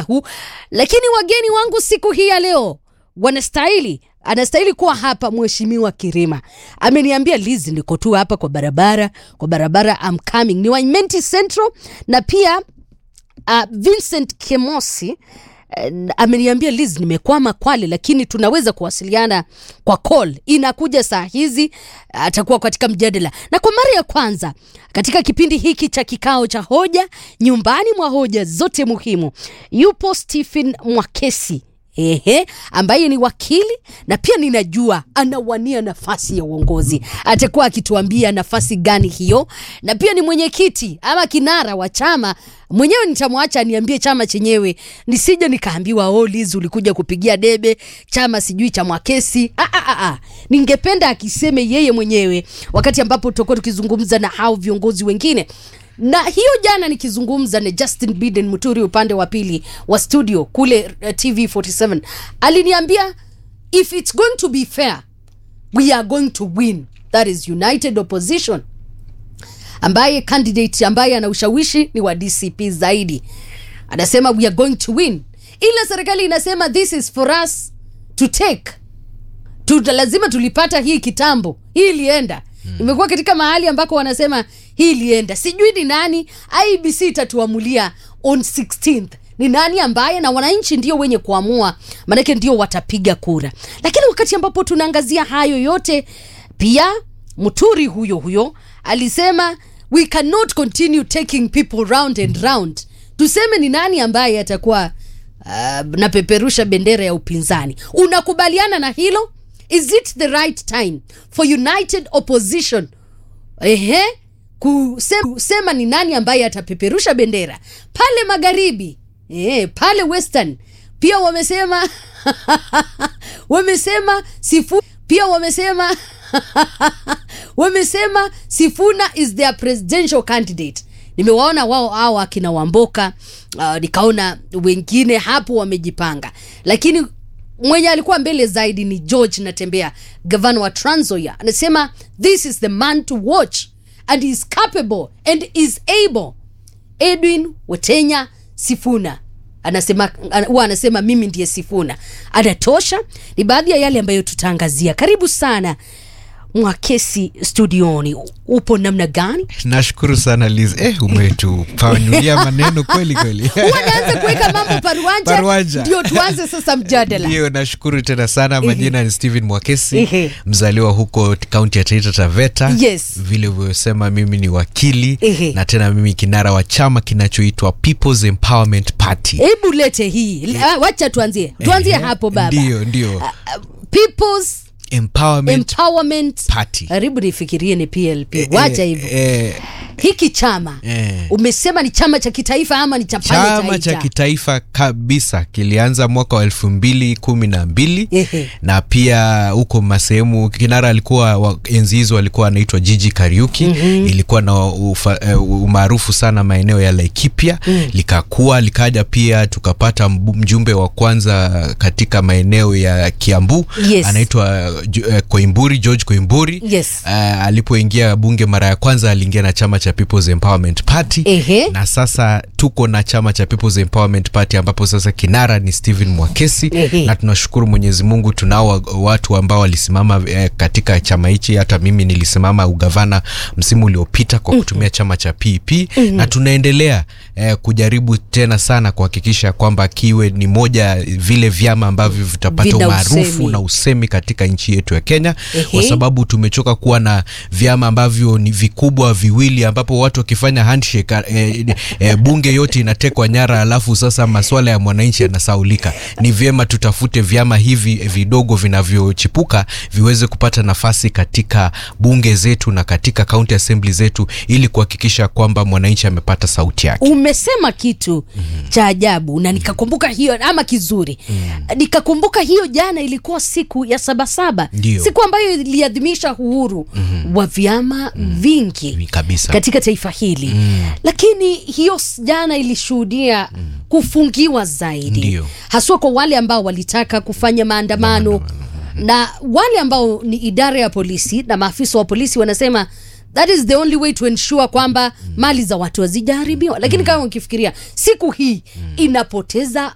huu, lakini wageni wangu siku hii ya leo wanastahili anastahili kuwa hapa. Mheshimiwa Kirima ameniambia Liz, niko tu hapa kwa barabara, kwa barabara I'm coming. Ni Waimenti Central na pia uh, Vincent Kemosi uh, ameniambia Liz, nimekwama Kwale, lakini tunaweza kuwasiliana kwa call. Inakuja saa hizi, atakuwa katika mjadala, na kwa mara ya kwanza katika kipindi hiki cha kikao cha hoja nyumbani mwa hoja zote muhimu, yupo Stephen Mwakesi Ehe, ambaye ni wakili na pia ninajua anawania nafasi ya uongozi. Atakuwa akituambia nafasi gani hiyo, na pia ni mwenyekiti ama kinara wa chama mwenyewe. Nitamwacha aniambie chama chenyewe, nisije nikaambiwa oh, Liz ulikuja kupigia debe chama sijui cha Mwakesi. Ah, ah, ah, ah. Ningependa akiseme yeye mwenyewe wakati ambapo tutakuwa tukizungumza na hao viongozi wengine na hiyo jana nikizungumza na Justin Biden Muturi upande wa pili wa studio kule uh, TV47 aliniambia if it's going to be fair we are going to win. That is United Opposition, ambaye candidate ambaye ana ushawishi ni wa DCP zaidi, anasema we are going to win, ila serikali inasema this is for us to take Tuta, lazima tulipata hii kitambo, hii ilienda imekuwa katika mahali ambako wanasema hii ilienda, sijui ni nani. IBC itatuamulia on 16th ni nani ambaye, na wananchi ndio wenye kuamua, maanake ndio watapiga kura. Lakini wakati ambapo tunaangazia hayo yote, pia Muturi huyo huyo alisema we cannot continue taking people round and round. Tuseme ni nani ambaye atakuwa uh, napeperusha bendera ya upinzani. Unakubaliana na hilo? Is it the right time for united opposition ehe, kusema, kusema ni nani ambaye atapeperusha bendera pale magharibi ehe, pale western pia wamesema wamesema sifu pia wamesema wamesema Sifuna is their presidential candidate. Nimewaona wao hao akina Wamboka uh, nikaona wengine hapo wamejipanga, lakini mwenye alikuwa mbele zaidi ni George Natembea, gavana wa Trans Nzoia, anasema this is the man to watch and is capable and is able. Edwin Wetenya Sifuna anasema huwa anasema mimi ndiye Sifuna, anatosha. Ni baadhi ya yale ambayo tutaangazia. Karibu sana Mwakesi studioni, upo namna gani? Nashukuru sana Liz. Eh, umetupanulia maneno kweli kweli. Unaanza kuweka mambo paruanja, Paruanja. ndio tuanze sasa mjadala. Ndio, nashukuru tena sana. Majina ni Steven Mwakesi, Ehe. mzaliwa huko kaunti ya Taita Taveta. Yes. Vile ulivyosema, mimi ni wakili Ehe. na tena mimi kinara wa chama kinachoitwa People's Empowerment Party. Hebu lete hii, Ah, wacha tuanzie tuanzie Ehe. hapo baba. Ndio, ndio. People's Empowerment Empowerment Party. Karibu nifikirie ni PLP. Eh, Wacha eh, hivyo. eh, Hiki chama Eh. umesema ni chama cha kitaifa ama ni cha pale chama cha Taita? kitaifa kabisa kilianza mwaka wa elfu mbili kumi na mbili Ehe. na pia huko masehemu kinara alikuwa wa- enzi hizo alikuwa anaitwa Jiji Kariuki ilikuwa na ufa- eh, umaarufu sana maeneo ya Laikipia likakua likaja pia tukapata mbu- mjumbe wa kwanza katika maeneo ya Kiambu Yes. anaitwa Ju- eh, Koimburi George Koimburi Yes. Uh, alipoingia bunge mara ya kwanza aliingia na chama cha People's Empowerment Party Ehe. na sasa tuko na chama cha People's Empowerment Party ambapo sasa kinara ni Stephen Mwakesi Ehe. na tunashukuru Mwenyezi Mungu tunao wa- watu ambao walisimama eh, katika chama hichi. Hata mimi nilisimama ugavana msimu uliopita kwa kutumia chama cha PEP na tunaendelea eh, kujaribu tena sana kuhakikisha kwamba kiwe ni moja vile vyama ambavyo vitapata Vina umaarufu usemi. na usemi katika nchi yetu ya Kenya Ehe. kwa sababu tumechoka kuwa na vyama ambavyo ni vikubwa viwili ambapo watu wakifanya handshake eh, eh, bunge yote inatekwa nyara, alafu sasa maswala ya mwananchi yanasaulika. Ni vyema tutafute vyama hivi vidogo vinavyochipuka viweze kupata nafasi katika bunge zetu na katika county assembly zetu ili kuhakikisha kwamba mwananchi amepata sauti yake. Umesema kitu cha ajabu na nikakumbuka hiyo ama kizuri nikakumbuka hiyo jana ilikuwa siku ya Sabasaba, Ndio. siku ambayo iliadhimisha uhuru wa vyama vingi Kabisa. katika taifa hili lakini hiyo s- jana ilishuhudia kufungiwa zaidi Ndio. haswa kwa wale ambao walitaka kufanya maandamano na wale ambao ni idara ya polisi na maafisa wa polisi wanasema that is the only way to ensure kwamba mali za watu hazijaharibiwa lakini kama ukifikiria siku hii inapoteza